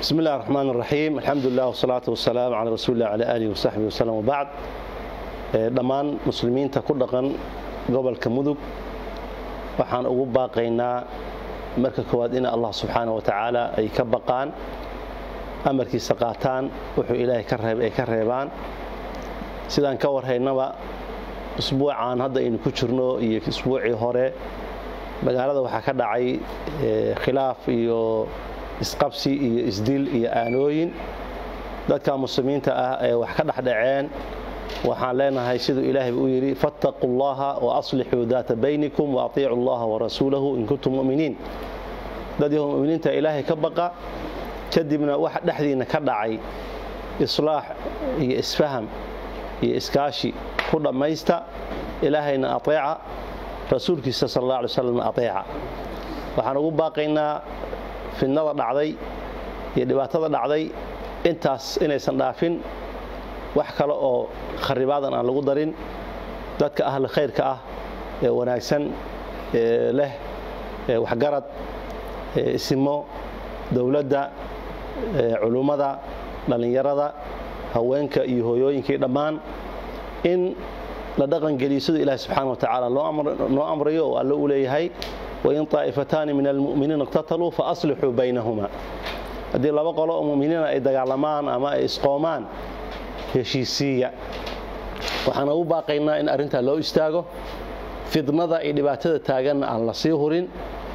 بسم الله الرحمن الرحيم الحمد لله والصلاة والسلام على رسول الله على آله وصحبه وسلم وبعد dhammaan muslimiinta ku dhaqan gobolka mudug waxaan ugu baaqaynaa marka koowaad in allah subxaana wa tacaala ay ka baqaan amarkiisa qaataan wuxuu ilaahay ka reeb ay ka reebaan sidaan ka warhaynaba usbuucan hadda aynu ku jirno iyo isbuucii hore magaalada waxaa ka dhacay khilaaf iyo isqabsi iyo isdil iyo aanooyin dadka muslimiinta ah ee wax ka dhexdhaceen waxaan leenahay siduu ilaahay u yidhi fattaquu llaha waaslixuu daata baynikum waatiicu llaha warasuulahu in kuntum muminiin dad yahu muminiinta ilaahay ka baqa kadibna waxa dhexdiinna ka dhacay islaax iyo isfaham iyo iskaashi ku dhammaysta ilaahayna ateeca rasuulkiisa sal alla alay slam ateeca waxaan ugu baaqaynaa fidnada dhacday iyo dhibaatada dhacday intaas inaysan dhaafin wax kale oo kharibaadan aan lagu darin dadka ahli khayrka ah ee wanaagsan ee leh waxgarad isimo dowladda culummada dhallinyarada haweenka iyo hooyooyinkii dhammaan in la dhaqangeliyo siduu ilahi subxaana wa tacaala noo amrayo oo alle u leeyahay wain طaa'ifataani min almu'miniina iqtataluu faaslixuu baynahuma haddii laba qolo oo muminiina ay dagaalamaan ama ay isqoomaan heshiisiiya waxaan ugu baaqaynaa in arrintaa loo istaago fidnada iyo dhibaatada taaganna aan la sii hurin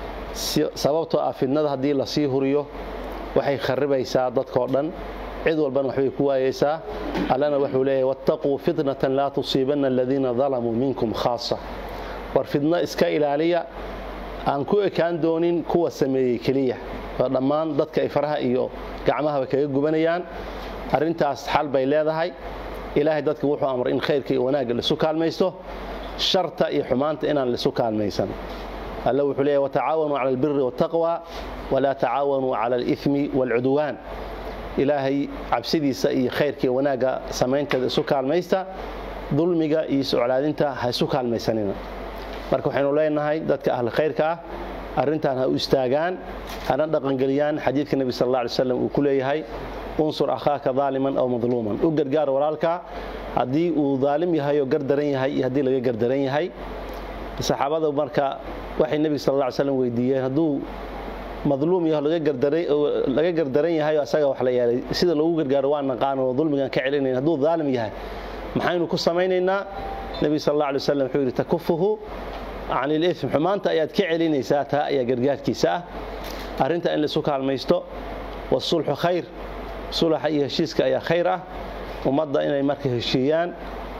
sababtoo ah fidnada haddii la sii huriyo waxay kharibaysaa dadkoo dhan cid walbana waxbay ku waayeysaa allana wuxuu leeyahay wattaquu fitnatan laa tusiibanna aladiina dalamuu minkum khaasa war fidno iska ilaaliya aan ku ekaan doonin kuwa sameeyey keliya waa dhammaan dadka ay faraha iyo gacmahaba kaga gubanayaan arrintaas xal bay leedahay ilaahay dadka wuxuu amray in khayrka iyo wanaagga laisu kaalmaysto sharta iyo xumaanta inaan laisu kaalmaysan alle wuxuu leeyahy watacaawanuu cala albiri waataqwa walaa tacaawanuu cala alithmi waalcudwaan ilaahay cabsidiisa iyo khayrka iyo wanaagga samaynteeda isu kaalmaysta dulmiga iyo soclaadinta ha isu kaalmaysanina marka waxaynu leenahay dadka ahli khayrka ah arrintan ha u istaagaan hana dhaqangeliyaan xadiidka nebi sal alla alay slam uu ku leeyahay unsur akhaaka daaliman aw madluuman u gargaar walaalka haddii uu daalim yahay oo gardaran yahay iyo haddii laga gardaran yahay saxaabada marka waxay nebiga sal alla ly slam weydiiyeen hadduu madluum yaho laga gardaran yahay oo asaga wax la yeelay sida loogu gargaaro waa naqaan oo dulmigan ka celinayn hadduu daalim yahay maxaynu ku samaynaynaa nebiga sal alla alay wasalam wuxuu yidhi takufuhu can ilitm xumaanta ayaad ka celinaysaa taa ayaa gargaarkiisa ah arrinta in laisu kaalmaysto wasulxu khayr sulaxa iyo heshiiska ayaa khayr ah ummadda inay marka heshiiyaan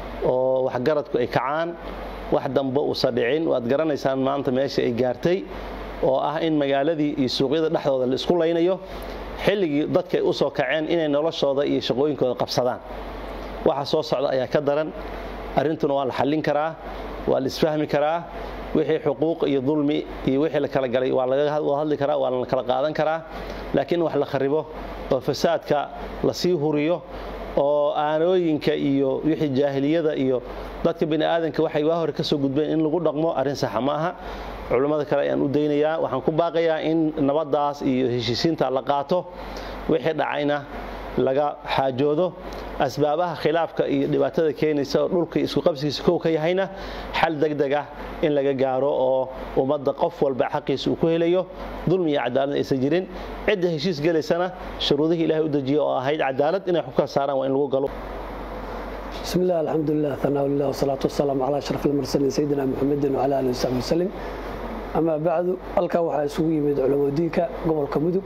oo waxgaradku ay kacaan wax dambe uusa dhicin waad garanaysaan maanta meesha ay gaartay oo ah in magaaladii iyo suuqyada dhexdooda la isku laynayo xilligii dadka ay u soo kaceen inay noloshooda iyo shaqooyinkooda qabsadaan waxa soo socda ayaa ka daran arrintuna waa la xallin karaa waa la isfahmi karaa wixii xuquuq iyo dulmi iyo wixii la kala galay waa laga hadli karaa waa la kala qaadan karaa laakiin wax la kharibo oo fasaadka la sii huriyo oo aanooyinka iyo wixii jaahiliyada iyo dadka bini aadanka waxay waa hore ka soo gudbeen in lagu dhaqmo arrin saxa ma aha culummada kale ayaan u daynayaa waxaan ku baaqayaa in nabaddaas iyo heshiisiinta la qaato wixii dhacayna laga xaajoodo asbaabaha khilaafka iyo dhibaatada keenaysa oo dhulka isku qabsigiisa kow ka yahayna xal degdeg ah in laga gaaro oo ummadda qof walba xaqiisa uu ku helayo dulmi iyo cadaalad aysan jirin cidda heshiis gelaysana shuruudihii ilahay u dejiya oo ahayd cadaalad inay xubka saaraan waa in lagu galo بسم الله الحمد لله ثناء الله والصلاة والسلام على أشرف المرسلين سيدنا محمد وعلى آله وصحبه وسلم أما بعد halkaa waxaa isugu yimid culamo diinka gobolka mudug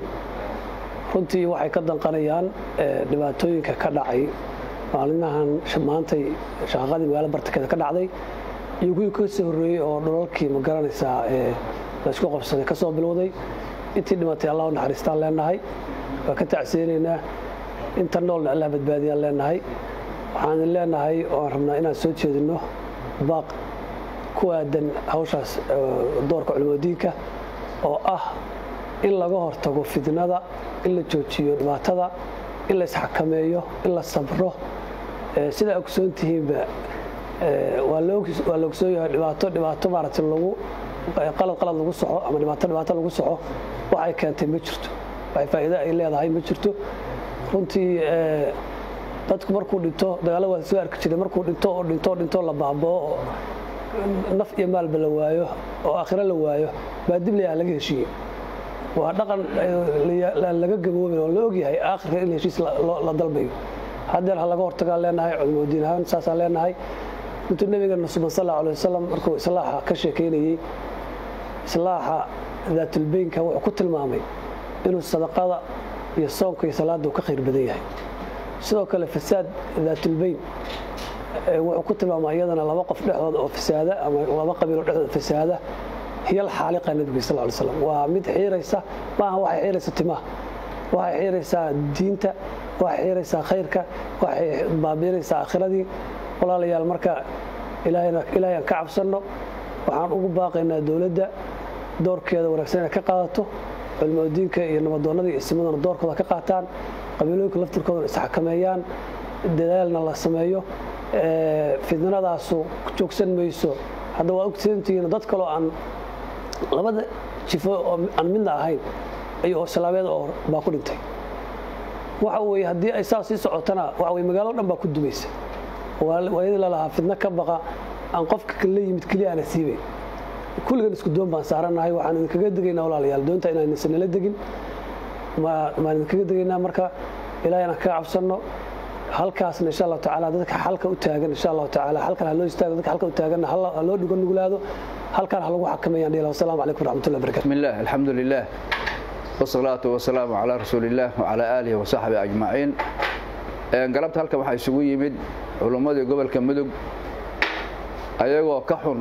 runtii waxay ka danqanayaan dhibaatooyinka ka dhacay maalinahan maantay shaqaqadii magaalo bartankeeda ka dhacday iyo kuwii ka soo horreeyey oo dhulalkii ma garanaysaa laysku qabsaday ka soo bilowday intii dhimatay allah u naxariistaan leenahay waa ka tacseenaynaa inta noolna allah badbaadiyaan leenahay waxaan leenahay oaan rabnaa inaan soo jeedinno baaq ku aadan hawshaas doorka culimadiinka oo ah in laga hortago fidnada in la joojiyo dhibaatada in la isxakameeyo in la sabro sidaa ogsoon tihiinba waa la ogsoon yahay dhibaato dhibaato maaragtay lagu qalad qalad lagu soco ama dhibaato dhibaato lagu soco waxay keentay ma jirto wax faa'iido ay leedahay ma jirto runtii dadku markuu dhinto dagaalla waa soo arki jiray markuu dhinto oo dhinto dhinto la baaboo oo naf iyo maalba la waayo oo aakhiro la waayo baa dib layaha laga heshiiyey waa dhaqan laga gaboobin oo la ogyahay aakhirka in heshiis la dalbayo haddeer ha laga hortagaan leenahay culimadiin ahaan saasaan leenahay intuu nabigeena suban sal allahu alay wasalam markuu islaaxa ka sheekaynayey islaaxa daatulbeynka wuxuu ku tilmaamay inuu sadaqada iyo soonka iyo salaadda uu ka khayr badan yahay sidoo kale fasaad daatulbeyn wuxuu ku tilmaamay iyadana laba qof dhexdooda oo fasaada ama laba qabiiloo dhexdooda fasaada hiyal xaaliqa nabiga sal ly slam waa mid xiiraysa maaha waxay xiiraysa timaha waxay xiiraysaa diinta waxay xiiraysaa khayrka waxay baabiinaysaa aakhiradii walaalayaal marka ilaahayaan ka cabsanno waxaan ugu baaqaynaa dowladda doorkeeda wanaagsan inay ka qaadato culmodiinka iyo nabadoonnada iyo isimaduna doorkooda ka qaataan qabiilooyinka laftirkoodana isxakameeyaan dadaalna la sameeyo fidnadaasu joogsan mayso hadda waa ogsantihiin dad kaloo aan labada jifo oo aan midna ahayn iyo islaameed oo baa ku dhintay waxa weye haddii ay saas sii socotana waxa weye magaalado dhan baa ku dumaysa waayadii lalahaa fidno ka baqa aan qofka kala yimid keliya aana siibayn kulligan isku doon baan saaranahay waxaan idinkaga degaynaa walaalayaal doonta inaan isanala degin maan idinkaga degaynaa marka ilahay inaan kaga cabsanno halkaasna insha allahu tacaala dadka xalka u taagan insha allahu tacaala halkan ha loo istaago dadka xalka u taaganna ha loo dhigo nuglaado halkan ha lagu xakameeyaan dhiila wasalaamu calaykum waraxmatullahi barakatu بسم الله الحمد لله والصلاة والسلام على رسول الله وعلى آله وصحبه أجمعين galabta halkan waxaa isugu yimid culummadii gobolka mudug ayagoo ka xun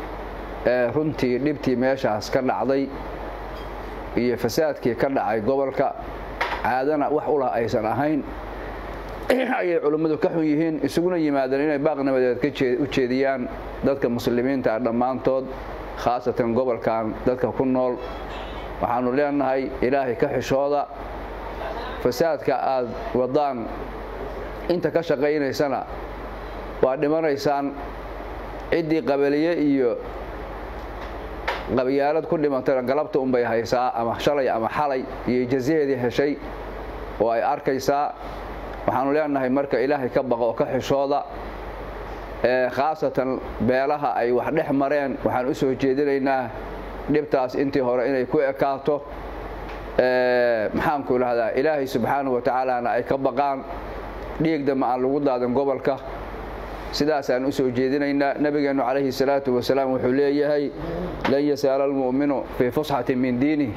runtii dhibtii meeshaas ka dhacday iyo fasaadkii ka dhacay gobolka caadana wax ulah aysan ahayn ayay culummadu ka xun yihiin isuguna yimaadeen inay baaq nabadeed u jeediyaan dadka muslimiinta ah dhammaantood khaasatan gobolkan dadka ku nool waxaanu leenahay ilaahay ka xishooda fasaadka aad wadaan inta ka shaqaynaysana waa dhimanaysaan ciddii qabaliye iyo qabyaalad ku dhimantayna galabta unbay haysaa ama shalay ama xalay iyo jazaheedii heshay oo ay arkaysaa waxaanu leenahay marka ilaahay ka baqo oo ka xishooda khaasatan beelaha ay wax dhex mareen waxaan u soo jeedinaynaa dhibtaas intii hore inay ku ekaato maxaanku idhahdaa ilaahay subxaanahu wa tacaalana ay ka baqaan dhiigdama aan lagu daadan gobolka sidaasaan u soo jeedinaynaa nebigeennu calayhi salaatu wasalaam wuxuu leeyahay lan yasaala almu'minu fii fusxatin min diinih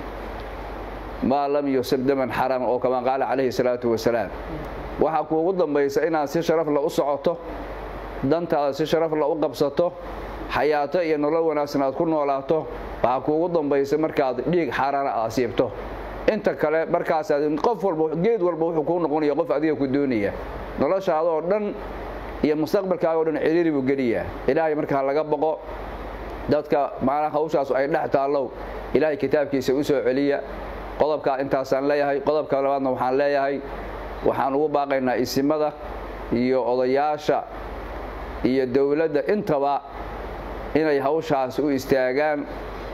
maa lam yusib daman xaram oo kama qaala calayhi salaatu wasalaam waxaa kuugu dambaysa inaad si sharafla u socoto dantaada si sharafla u qabsato xayaato iyo nolol wanaagsan aad ku noolaato waxaa kuugu dambaysa markaad dhiig xaaraana aad siibto inta kale markaasaad qof walba geed walba wuxuu kuu noqonaya qof adiga ku doonaya noloshaada oo dhan iyo mustaqbalkaaga o dhan ciriiri buu geliyaa ilaahay markaa laga boqo dadka maanaha hawshaasu ay dhex taallow ilaahay kitaabkiisa u soo celiya qodobkaa intaasaan leeyahay qodobka labaadna waxaan leeyahay waxaan ugu baaqaynaa isimada iyo odayaasha iyo dowladda intaba inay hawshaas u istaagaan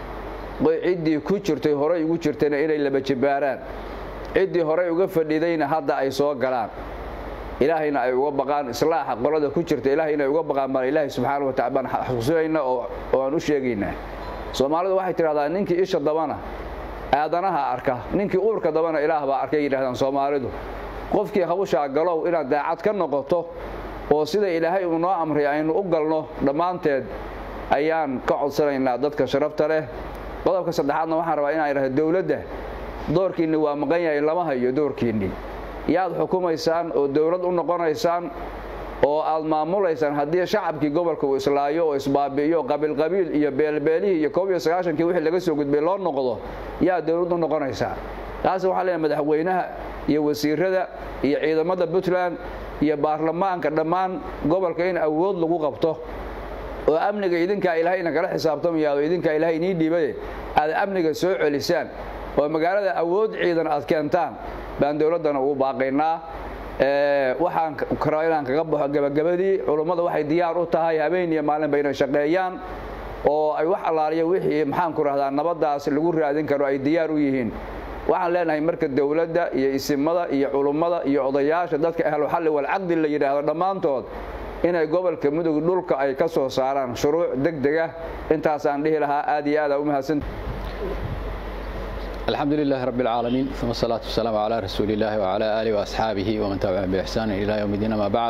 ciddii ku jirtay horay ugu jirtayna inay laba jibaaraan ciddii horay uga fadhidayna hadda ay soo galaan ilaahayna ay uga baqaan islaaxa qolada ku jirta ilahay inay uga baqaan baan ilaahay subxaana wa tacala baan xusuusinayna oo aan u sheegaynaa soomaalidu waxay tidhahdaa ninkii isha dabana aadanaha arka ninkii uurka dabana ilaah baa arkay yidhahdaan soomaalidu qofkii hawshaa galow inaad daacad ka noqoto oo sida ilaahay uu noo amray aynu u galno dhammaanteed ayaan ka codsanaynaa dadka sharafta leh qodobka saddexaadna waxaan rabaa inaan idhahdo dowladda doorkiinni waa maqan yahay lama hayo doorkiinni yaad xukumaysaan oo dowlad u noqonaysaan oo aad maamulaysaan haddii shacabkii gobolka uu islaayo oo isbaabi'iyo qabiilqabiil iyo beelbeelihii iyo koob iyo sagaashankii wixii laga soo gudbay loo noqdo yaa dowlad u noqonaysaa taas waxaa leeyahay madaxweynaha iyo wasiirada iyo ciidamada puntland iyo baarlamaanka dhammaan gobolka in awood lagu qabto oo amniga idinkaa ilaahayna kala xisaabtamayaado idinkaa ilahay inii dhiibaye aad amniga soo celisaan oo magaalada awood ciidan aad keentaan baan dowladdana ugu baaqaynaa waxaan rabaa inaan kaga baxo gabagabadii culummada waxay diyaar u tahay habeen iyo maalinba inay shaqeeyaan oo ay wax allaaliya wixii maxaanku rahdaa nabaddaas lagu raadin karo ay diyaar u yihiin waxaan leenahay marka dowladda iyo isimada iyo culummada iyo odayaasha dadka ahluxalli walcaqdi la yidhaahdo dhammaantood inay gobolka mudug dhulka ay ka soo saaraan shuruuc degdeg ah intaasaan dhihi lahaa aad iyo aada u mahadsan الحمد لله رب العالمين ثم الصلاة والسلام على رسول الله وعلى آله وأصحابه ومن تبعهم بإحسان إلى يوم الدين ما بعد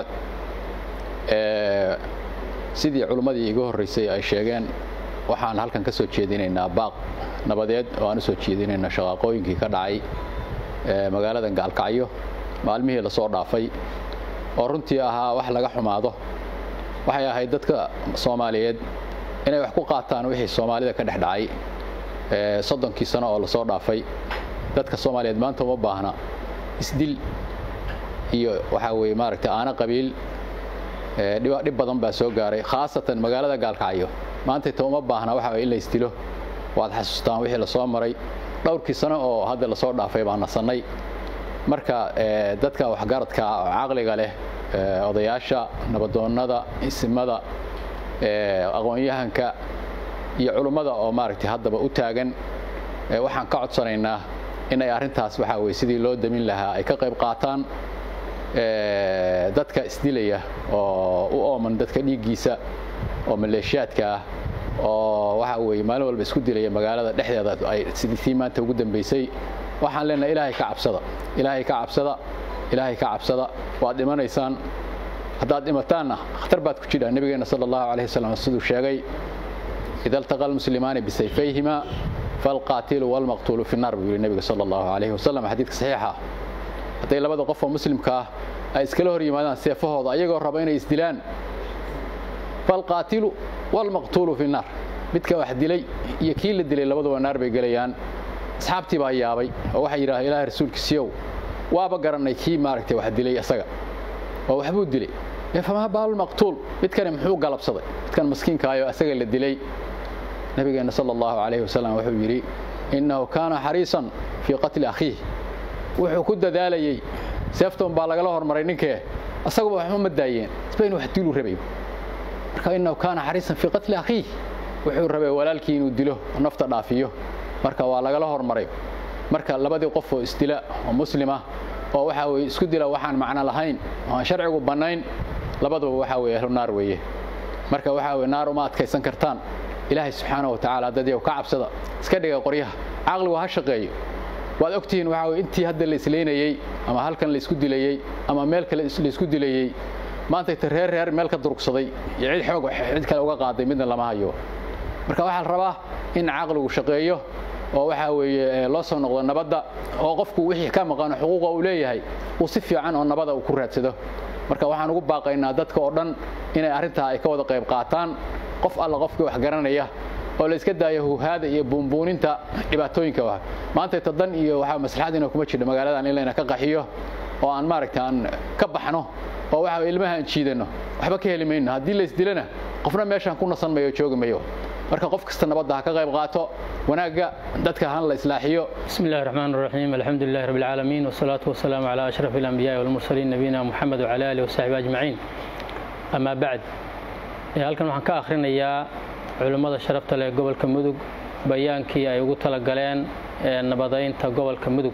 sidii culimmadii igu horreysay ay sheegeen waxaan halkan ka soo jeedinaynaa baaq nabadeed oo aan u soo jeedinaynaa shaqaaqooyinkii ka dhacay magaalada gaalkacyo maalmihii lasoo dhaafay oo runtii ahaa wax laga xumaado waxay ahayd dadka soomaaliyeed inay wax ku qaataan wixii soomaalida ka dhex dhacay soddonkii sano oo lasoo dhaafay dadka soomaaliyeed maanta uma baahna isdil iyo waxaa weeye maaragtay aana qabiil dhib badan baa soo gaaray khaasatan magaalada gaalkacyo maantayta uma baahna waxa in la isdilo waad xasuustaan wixii lasoo maray dhowrkii sano oo hadda lasoo dhaafay baan nasannay marka dadka waxgaradka oo caqliga leh odayaasha nabadoonnada isimada aqoon-yahanka iyo culummada oo maaragtay haddaba u taagan waxaan ka codsanaynaa in ay arrintaas waxaa weye sidii loo damin lahaa ay ka qayb qaataan dadka isdilaya oo u ooman dadka dhiiggiisa oo maleeshiyaadka ah oo waxaa weeye maalin walba isku dilaya magaalada dhexdeeda ay sidii maanta ugu dambaysay waxaan leenahay ilaahay ka cabsada ilaahay ka cabsada ilaahay ka cabsada waad dhimanaysaan haddaad dhimataanna khatar baad ku jidhaa nebigeenna sala allahu calayhi wasallam siduu sheegay ida altaqa almuslimaani bisayfayhima falqaatilu walmaqtuulu fi naar buu yidhi nebiga sala allahu calayhi wasallam xadiidka saxiixa hadday labada qof oo muslimka ah ay iskala hor yimaadaan seefahooda ayagoo raba inay isdilaan falqaatilu walmaqtuulu fi naar midka wax dilay iyo kii la dilay labaduba naar bay gelayaan asxaabtii baa yaabay oo waxay yidhahdeen ilaahay rasuulkiisiyow waaba garannay kii maaragtay wax dilay isaga oo waxbuu dilay famaa baalmaqtuul midkani muxuu galabsaday midkan maskiinkaayoo isaga la dilay nabigeenna sala allahu calayhi wasalam wuxuu yidhi innahu kaana xariisan fii qatli akhiih wuxuu ku dadaalayey seefton baa lagala hormaray ninkee asaguba waxba ma daayeen isba inu wax diluu rabay marka innahu kaana xariisan fii qatli akhiih wuxuu rabay walaalkii inuu dilo oo nafta dhaafiyo marka waa lagala hormaray marka labadii qof oo isdila oo muslima oo waxaa weye isku dila waxaan macno lahayn oo aan sharcigu bannayn labaduba waxaa weye ahlu naar weeye marka waxaa weye naar uma adkaysan kartaan ilaahay subxaana wa tacaala dadyow ka cabsada iska dhiga qoryaha caqligu ha shaqeeyo waad ogtihiin waxaa weye intii hadda la isleynayey ama halkan la isku dilayey ama meel kale la isku dilayey maantayta reer reer meel ka durugsaday iyo cid xoog cid kale uga qaaday midna lama hayo marka waxaa la rabaa in caqligu shaqeeyo oo waxaa weeye loo soo noqdo nabadda oo qofku wixii ka maqano xuquuqa uu leeyahay uu si fiican oo nabada uu ku raadsado marka waxaan ugu baaqaynaa dadka oo dhan inay arrintaa ay ka wada qayb qaataan qof alla qofkii wax garanaya oo la iska daayo huhaada iyo buunbuuninta dhibaatooyinka ah maantayta dan iyo waxaa maslaxadiina kuma jirta magaaladan in layna ka qaxiyo oo aan maaragta aan ka baxno oo waxa ilmaha aan jiidanno waxba ka heli mayno haddii la isdilana qofna meeshaan ku nasan mayo joogi mayo marka qof kasta nabadda ha ka qayb qaato wanaagga dadka han la islaaxiyo بسم الله الرحمن الرحيم الحمد لله رب العالمين والصلاة والسلام على أشرف الأنبياء والمرسلين نبينا محمد وعلى آله وصحبه أجمعين أما بعد halkan waxaan ka akhrinayaa culimmada sharafta leh gobolka mudug bayaankii ay ugu talagaleen nabadaynta gobolka mudug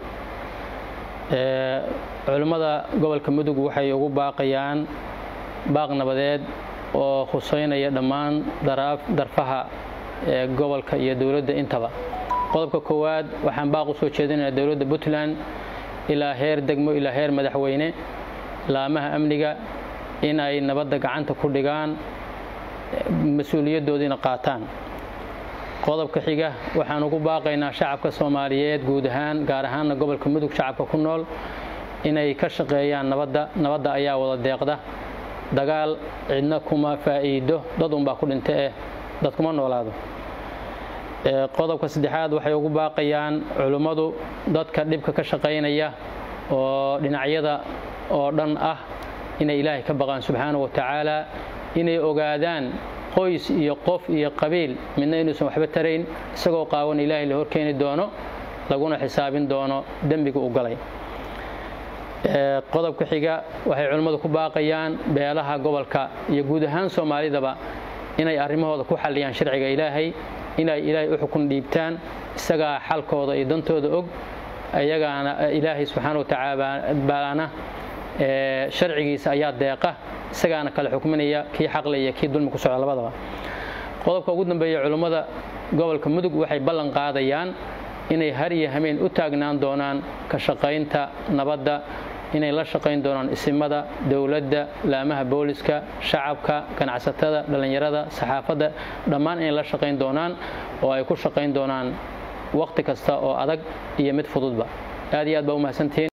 culimmada gobolka mudug waxay ugu baaqayaan baaq nabadeed oo khuseynaya dhammaan darfaha ee gobolka iyo dowladda intaba qodobka koowaad waxaan baaq u soo jeedinayaa dowladda puntland ilaa heer degmo ilaa heer madaxweyne laamaha amniga in ay nabadda gacanta ku dhigaan mas-uuliyaddoodiina qaataan qodobka xiga waxaan ugu baaqaynaa shacabka soomaaliyeed guud ahaan gaar ahaanna gobolka mudug shacabka ku nool inay ka shaqeeyaan nabadda nabadda ayaa wada deeqda dagaal cidna kuma faa'iido dad unbaa ku dhinta eh dad kuma noolaado qodobka saddexaad waxay ugu baaqayaan culimmadu dadka dhibka ka shaqaynaya oo dhinacyada oo dhan ah inay ilaahay ka baqaan subxaana wa tacaala inay ogaadaan qoys iyo qof iyo qabiil midna inuusan waxba tarayn isagoo qaawan ilaahay la horkeeni doono laguna xisaabin doono dembiga u galay qodobka xiga waxay culimmadu ku baaqayaan beelaha gobolka iyo guud ahaan soomaalidaba inay arrimahooda ku xalliyaan sharciga ilaahay inay ilaahay u xukun dhiibtaan isagaa xalkooda iyo dantooda og iyagaana ilaahay subxaana wa tacaalaana sharcigiisa ayaa deeqa isagaana kale xukminaya kii xaqle iyo kii dulmi ku socda labadaba qodobka ugu dambeeya culummada gobolka mudug waxay ballan qaadayaan inay har iyo hameen u taagnaan doonaan ka shaqaynta nabadda inay la shaqayn doonaan isimada dowladda laamaha booliska shacabka ganacsatada dhallinyarada saxaafadda dhammaan inay la shaqayn doonaan oo ay ku shaqayn doonaan wakhti kasta oo adag iyo mid fududba aad iyo aad baa u mahadsantihiin